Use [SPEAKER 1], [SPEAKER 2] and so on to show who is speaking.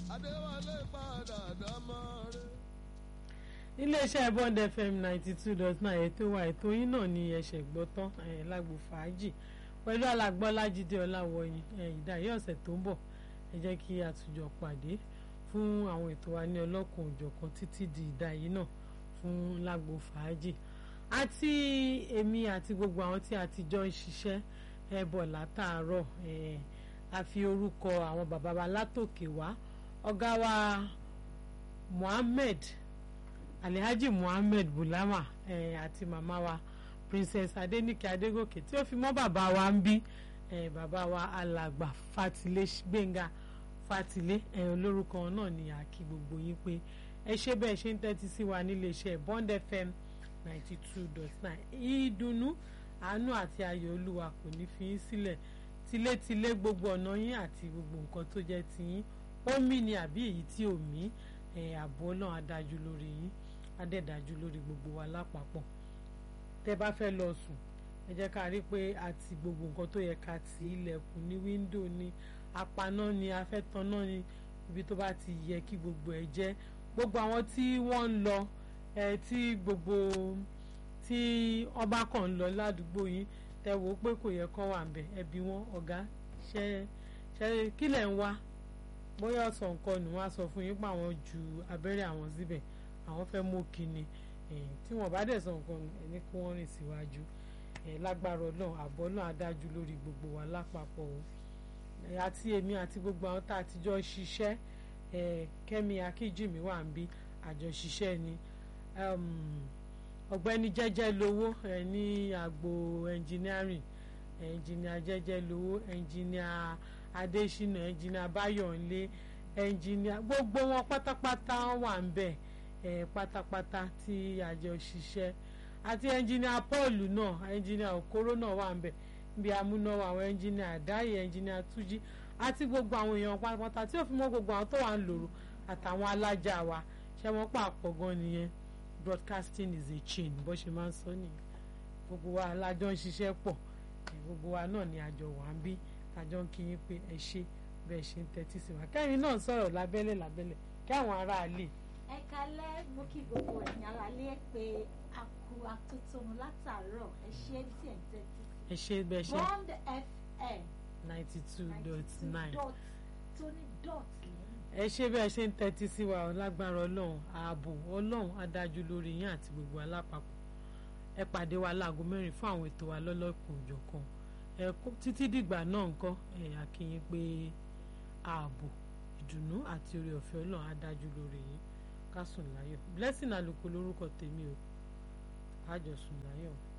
[SPEAKER 1] adéwálé padà dámọ́ rẹ̀.
[SPEAKER 2] iléeṣẹ́ bond fm ninety two dot nine ètò wa ètò yín náà ni ẹ̀ṣẹ̀ gbọ́ tán lágbo fàájì pẹ̀lú alàgbọ́lájídé ọláwọ̀yìn ìdáyé ọ̀sẹ̀ tó ń bọ̀ ẹ jẹ́ kí a tún jọ pàdé fún àwọn ètò wa ní ọlọ́kùn òjọ̀kan títí di ìdáyé náà fún lágbo fàájì àti èmi àti gbogbo àwọn tí a ti jọ ń ṣiṣẹ́ ẹ bọ̀ látàárọ̀ a fi orúkọ àwọn bàbá wa látòkè wá ọ̀gá wa Muhammed Alhaji Muhammed Bulama àti màmá wa Princess Adenike Adegoke tí ó fi mọ́ bàbá wa ń bí bàbá wa alàgbà Fatilé Gbénga Fatilé olórúkọ náà ni a kí gbogbo yín pé ẹ ṣe bẹ́ẹ̀ ṣe ń tẹ́tí sí wa nílé iṣẹ́ Bond FM ninety two dot nine ìdùnnú àánú àti ayọ̀ olúwa kò ní fi yín sílẹ̀ tilétilé gbogbo ọ̀nà yín àti gbogbo nǹkan tó jẹ́ tiyín ó mí ni àbí èyí tí ò mí ààbò ọlọ́run adájú lórí yín adẹ́dájú lórí gbogbo wa lápapọ̀ tẹ́ bá fẹ́ lọ sùn ẹ jẹ́ ká rí pé àti gbogbo nǹkan tó yẹ ká tì ilẹ̀kùn ní wíńdò ní apaná ni afẹ́taná ni ibi tó bá ti yẹ kí gbogbo ẹ jẹ́ gbogbo àwọn tí wọ́n ń lọ ẹ tí gbogbo tí ọba kan ń lọ ládùúgbò yín tẹ wò ó pé kò yẹ kán wà ńbẹ̀ ẹbí wọn ọ̀gá ṣe ṣe kí lẹ̀ ń wá bóyá ọ̀sán nǹkan nù wọ́n á sọ fún yín pé àwọn ju abẹ́rẹ́ àwọn síbẹ̀ àwọn fẹ́ mú kíni tí wọ́n bá dẹ̀ sọ nǹkan nù ẹni kí wọ́n rìn síwájú lágbára ọlọ́run àbọ̀ náà adájú lórí gbogbo wa lápapọ̀ o àti èmi àti gbogbo àwọn tá a ti jọ ṣiṣẹ́ kẹ́mi akíjìmí wà ń bí àjọṣiṣẹ́ ni ọ̀gbẹ́ni jẹ́jẹ́ lówó ní agbo engineering ẹnjìnìà jẹ́jẹ́ lówó ẹnjìnìà adésínà ẹnjìnìà báyọ̀nlé ẹnjìnìà gbogbo wọn pátápátá wà ń bẹ̀ pátápátá tí àjọ ṣiṣẹ́ àti ẹnjìnìà paul náà ẹnjìnìà okoro náà wà ń bẹ̀ bí amúnáwá àwọn ẹnjìnìà àdáyé ẹnjìnìà túnjí àti gbogbo àwọn èèyàn pátápátá tí ó fi mọ́ gbogbo àwọn tó wà ń lòrò àtàwọn alájà wa ṣé wọ́n pàpọ̀ gan nìyẹn broadcasting is a chain bó ṣe máa ń sọ nìyẹn gbogbo wa alájọ ń ṣiṣẹ́ pọ̀ gbogbo wa náà ni àjọ wà ń bí àjọ ń kíyìn pé ẹ ṣe bẹ́ẹ̀ ṣe ń tẹ́tí sí wa kẹ́rin náà sọ̀rọ̀ lábẹ́lẹ̀ lábẹ́lẹ̀ kí àwọn aráalé.
[SPEAKER 3] ẹ kalẹ́ mo kí gbogbo ẹ̀yin aráalé pé a kú atótónu látàárọ̀ ẹ ṣe tí ẹ̀ ń tẹ́tí sí.
[SPEAKER 2] ẹ ṣe bẹ́ẹ̀ ṣe
[SPEAKER 3] Bond FM
[SPEAKER 2] ninety two dot nine
[SPEAKER 3] dot tó ní dot lẹ́yìn.
[SPEAKER 2] ẹ ṣe bẹ́ẹ̀ ṣe ń tẹ́tí sí wa lágbára ọlọ́run ààbò ọlọ́run adájú lórí yín àti gbogbo alápapọ̀ ẹ pàdé wa láago mẹ́rin fún àwọn ètò wa lọ́lọ́kùn òjọ̀kan ẹ títí dìgbà náà ńkọ́ ẹ àkíyín pé ààbò ìdùnnú àti oore ọ̀fẹ́ ọlọ́run adájú lórí yín ká sùn láyọ̀ blessing àlùkò lórúkọ tèmi o àjọsùn láyọ̀.